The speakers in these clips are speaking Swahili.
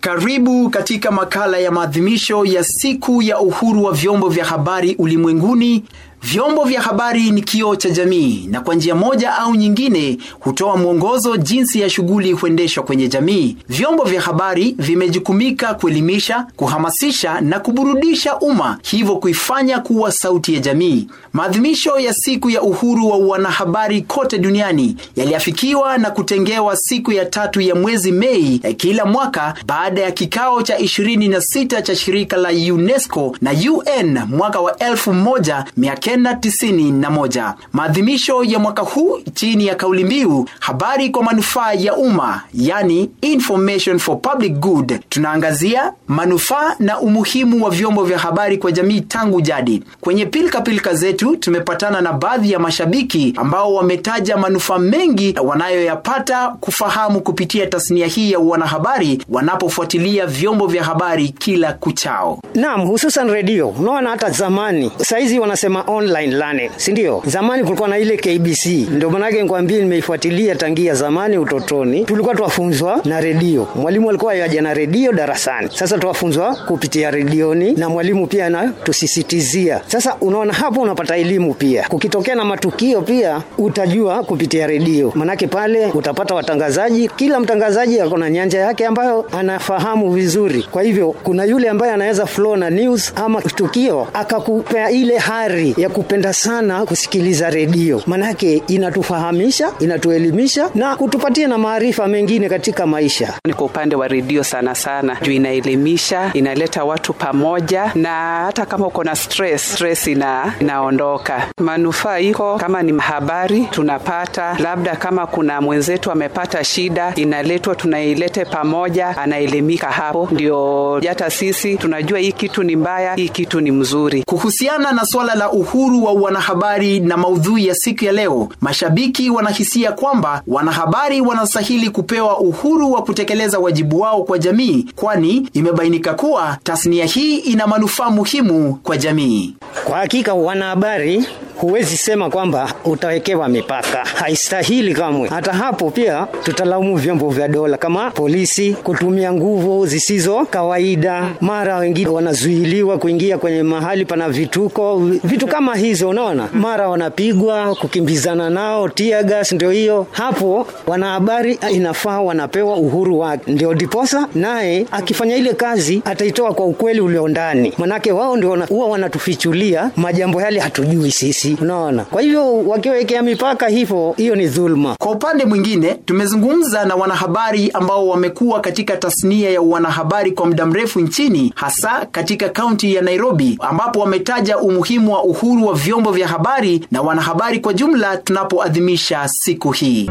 Karibu katika makala ya maadhimisho ya siku ya uhuru wa vyombo vya habari ulimwenguni. Vyombo vya habari ni kioo cha jamii na kwa njia moja au nyingine hutoa mwongozo jinsi ya shughuli huendeshwa kwenye jamii. Vyombo vya habari vimejukumika kuelimisha, kuhamasisha na kuburudisha umma, hivyo kuifanya kuwa sauti ya jamii. Maadhimisho ya siku ya uhuru wa wanahabari kote duniani yaliafikiwa na kutengewa siku ya tatu ya mwezi Mei ya kila mwaka baada ya kikao cha 26 cha shirika la UNESCO na UN mwaka wa 1991. Maadhimisho ya mwaka huu chini ya kauli mbiu habari kwa manufaa ya umma, yani information for public good, tunaangazia manufaa na umuhimu wa vyombo vya habari kwa jamii tangu jadi. Kwenye pilika pilika zetu tumepatana na baadhi ya mashabiki ambao wametaja manufaa mengi wanayoyapata kufahamu kupitia tasnia hii ya wanahabari wanapofuatilia vyombo vya habari kila kuchao. Naam, hususan redio. Unaona hata zamani, saizi wanasema online learning, si ndio? Zamani kulikuwa na ile KBC, ndio manake nikwambie, nimeifuatilia tangia zamani utotoni. Tulikuwa tuwafunzwa na redio, mwalimu alikuwa yaja na redio darasani. Sasa tuwafunzwa kupitia redioni na mwalimu pia anatusisitizia. Sasa unaona hapo unapata elimu pia, kukitokea na matukio pia utajua kupitia redio, manake pale utapata watangazaji, kila mtangazaji ako na nyanja yake ambayo anafahamu vizuri. Kwa hivyo kuna yule ambaye anaweza flow na news ama tukio akakupea ile hari ya kupenda sana kusikiliza redio, manake inatufahamisha, inatuelimisha na kutupatia na maarifa mengine katika maisha. Ni kwa upande wa redio sana sana, juu inaelimisha, inaleta watu pamoja, na hata kama uko na stress, stress ina, inaondoka. Manufaa iko kama ni habari tunapata, labda kama kuna mwenzetu amepata shida, inaletwa tunailete pamoja, anaelimika hapo, ndio hata sisi tunajua hii kitu ni mbaya, hii kitu ni mzuri. Kuhusiana na suala la uhuru wa wanahabari na maudhui ya siku ya leo, mashabiki wanahisia kwamba wanahabari wanastahili kupewa uhuru wa kutekeleza wajibu wao kwa jamii, kwani imebainika kuwa tasnia hii ina manufaa muhimu kwa jamii. Kwa hakika wanahabari huwezi sema kwamba utawekewa mipaka, haistahili kamwe. Hata hapo pia tutalaumu vyombo vya dola kama polisi kutumia nguvu zisizo kawaida, mara wengine wanazuiliwa kuingia kwenye mahali pana vituko, vitu kama hizo, unaona, mara wanapigwa, kukimbizana nao, tear gas. Ndio hiyo hapo, wanahabari inafaa wanapewa uhuru wake, ndio diposa naye akifanya ile kazi ataitoa kwa ukweli ulio ndani, manake wao ndio huwa wanatufichulia majambo yale hatujui sisi unaona. Kwa hivyo wakiwekea mipaka hivyo, hiyo ni dhulma. Kwa upande mwingine, tumezungumza na wanahabari ambao wamekuwa katika tasnia ya wanahabari kwa muda mrefu nchini, hasa katika kaunti ya Nairobi, ambapo wametaja umuhimu wa uhuru wa vyombo vya habari na wanahabari kwa jumla tunapoadhimisha siku hii.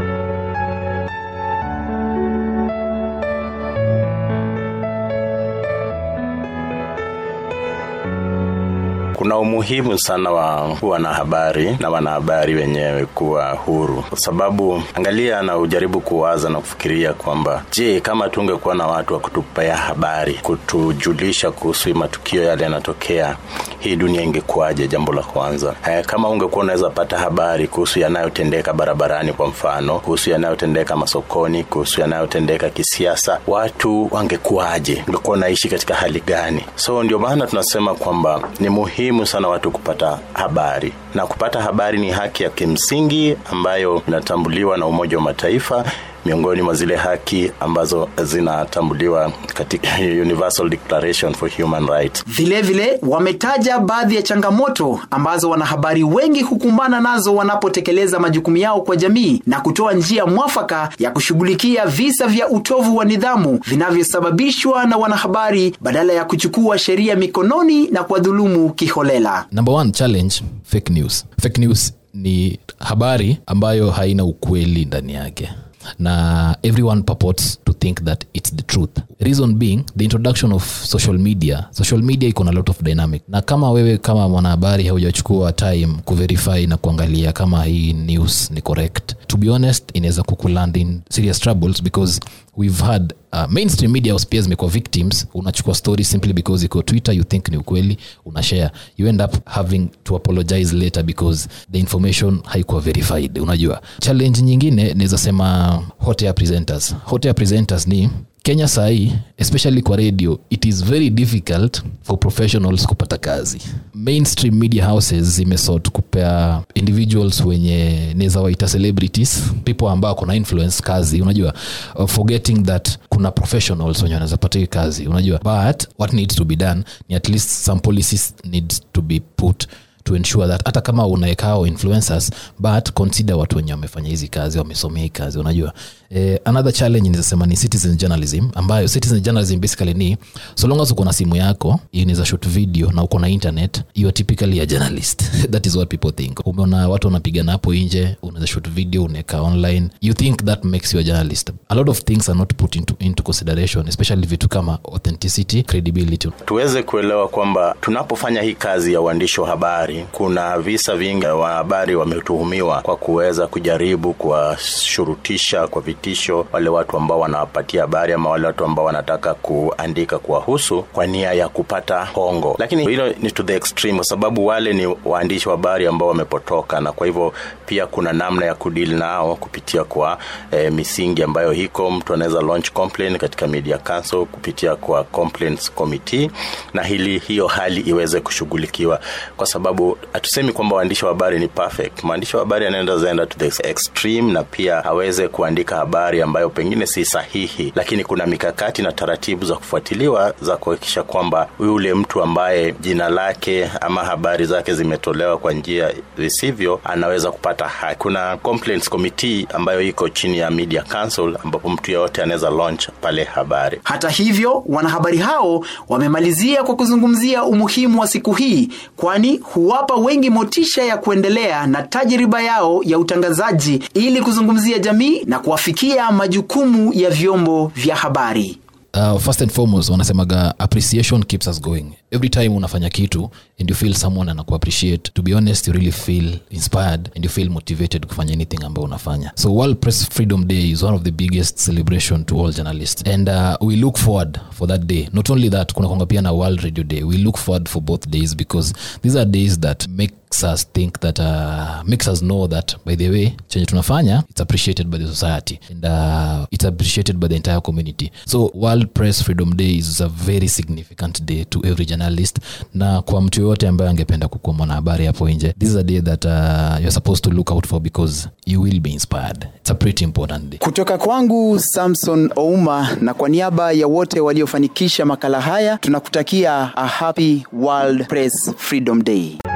Kuna umuhimu sana wa wanahabari na wanahabari wenyewe kuwa huru, kwa sababu angalia na ujaribu kuwaza na kufikiria kwamba je, kama tungekuwa na watu wa kutupea habari, kutujulisha kuhusu matukio yale yanatokea, hii dunia ingekuwaje? Jambo la kwanza. E, kama ungekuwa unaweza pata habari kuhusu yanayotendeka barabarani, kwa mfano, kuhusu yanayotendeka masokoni, kuhusu yanayotendeka kisiasa, watu wangekuwaje? Ungekuwa unaishi katika hali gani? So ndio maana tunasema kwamba ni muhimu muhimu sana watu kupata habari na kupata habari ni haki ya kimsingi ambayo inatambuliwa na Umoja wa Mataifa miongoni mwa zile haki ambazo zinatambuliwa katika Universal Declaration for Human Rights. Vilevile wametaja baadhi ya changamoto ambazo wanahabari wengi hukumbana nazo wanapotekeleza majukumu yao kwa jamii na kutoa njia mwafaka ya kushughulikia visa vya utovu wa nidhamu vinavyosababishwa na wanahabari badala ya kuchukua sheria mikononi na kuwadhulumu kiholela. Number one challenge, fake news. Fake news ni habari ambayo haina ukweli ndani yake na everyone purports to think that it's the truth reason being the introduction of social media social media iko na lot of dynamic na kama wewe kama mwanahabari haujachukua time kuverify na kuangalia kama hii news ni correct to be honest inaweza kukuland in serious troubles because we've had uh, mainstream media pia zimekuwa victims unachukua story simply because iko twitter you think ni ukweli unashare you end up having to apologize later because the information haikuwa verified unajua challenge nyingine naweza sema hot air presenters hot air presenters ni kenya sahii especially kwa radio it is very difficult for professionals kupata kazi mainstream media houses zimesort kupea individuals wenye neza waita celebrities people ambao kuna influence kazi unajua uh, forgetting that kuna professionals wenye wanaweza pata hiyo kazi unajua but what needs to be done ni at least some policies needs to be put to ensure that hata kama unaekao influencers but consider watu wenye wamefanya hizi kazi wamesomea hii kazi unajua eh, another challenge nizasema ni citizen journalism ambayo citizen journalism basically ni so long as uko na simu yako inaweza shoot video na uko na internet you are typically a journalist that is what people think umeona watu wanapigana hapo nje unaweza shoot video unaweka online you think that makes you a journalist a lot of things are not put into, into consideration especially vitu kama authenticity credibility tuweze kuelewa kwamba tunapofanya hii kazi ya uandishi wa habari kuna visa vingi wa habari wametuhumiwa kwa kuweza kujaribu kuwashurutisha kwa vitisho wale watu ambao wanawapatia habari ama wale watu ambao wanataka kuandika kuwahusu kwa nia ya kupata hongo lakini hilo ni to the extreme kwa sababu wale ni waandishi wa habari ambao wamepotoka na kwa hivyo pia kuna namna ya kudili nao kupitia kwa e, misingi ambayo hiko mtu anaweza launch complaint katika media council kupitia kwa complaints committee na hili hiyo hali iweze kushughulikiwa kwa sababu hatusemi kwamba waandishi wa habari ni perfect mwandishi wa habari anaenda zaenda to the extreme na pia aweze kuandika habari ambayo pengine si sahihi lakini kuna mikakati na taratibu za kufuatiliwa za kuhakikisha kwamba yule mtu ambaye jina lake ama habari zake zimetolewa kwa njia visivyo anaweza kupata haki kuna complaints committee ambayo iko chini ya media council ambapo mtu yeyote anaweza launch pale habari hata hivyo wanahabari hao wamemalizia kwa kuzungumzia umuhimu wa siku hii kwani huwapa wengi motisha ya kuendelea na tajriba yao ya utangazaji ili kuzungumzia jamii na kuwafikia majukumu ya vyombo vya habari uh, first and foremost wanasemaga appreciation keeps us going every time unafanya kitu and you feel someone anakuappreciate to be honest you really feel inspired and you feel motivated kufanya anything ambayo unafanya so world press freedom day is one of the biggest celebration to all journalists and uh, we look forward for that day not only that kuna konga pia na world radio day we look forward for both days because these are days that makes us think that uh, makes us know that by the way chenye tunafanya it's appreciated by the society and uh, it's appreciated by the entire community so world press freedom day is a very significant day to every journalist na kwa mtu yoyote ambaye angependa kukuwa mwanahabari hapo nje this is a day that uh, you're supposed to look out for because you will be inspired it's a pretty important day kutoka kwangu samson ouma na kwa niaba ya wote waliofanikisha makala haya tunakutakia a happy world press freedom day